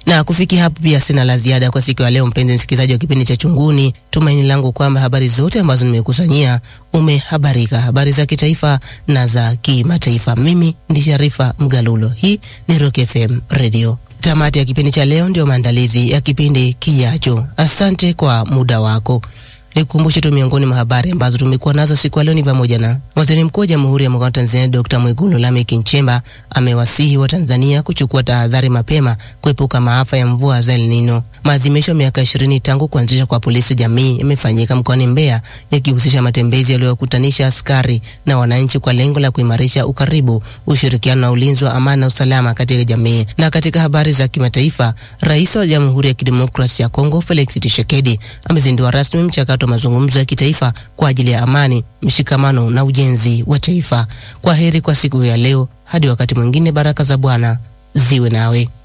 Na kufikia hapo pia sina la ziada kwa siku ya leo, mpenzi msikilizaji wa kipindi cha Chunguni. Tumaini langu kwamba habari zote ambazo nimekusanyia umehabarika, habari za kitaifa na za kimataifa. Mimi ndi Sharifa Mgalulo, hii ni Rock FM Radio. Tamati ya kipindi cha leo ndio maandalizi ya kipindi kijacho. Asante kwa muda wako. Nikukumbushe tu miongoni mwa habari ambazo tumekuwa nazo siku ya leo ni pamoja na Waziri Mkuu wa Jamhuri ya Muungano wa Tanzania Dr. Mwigulu Lameck Nchemba amewasihi Watanzania kuchukua tahadhari mapema kuepuka maafa ya mvua za El Nino. Maadhimisho ya miaka ishirini tangu kuanzishwa kwa polisi jamii yamefanyika mkoani Mbeya yakihusisha matembezi yaliyokutanisha askari na wananchi kwa lengo la kuimarisha ukaribu, ushirikiano na ulinzi wa amani na usalama katika jamii. Na katika habari za kimataifa, Rais wa Jamhuri ya Kidemokrasia ya Kongo Felix Tshisekedi amezindua rasmi mchakato wa mazungumzo ya kitaifa kwa ajili ya amani, mshikamano na ujenzi wa taifa. Kwa heri kwa siku ya leo, hadi wakati mwingine. Baraka za Bwana ziwe nawe.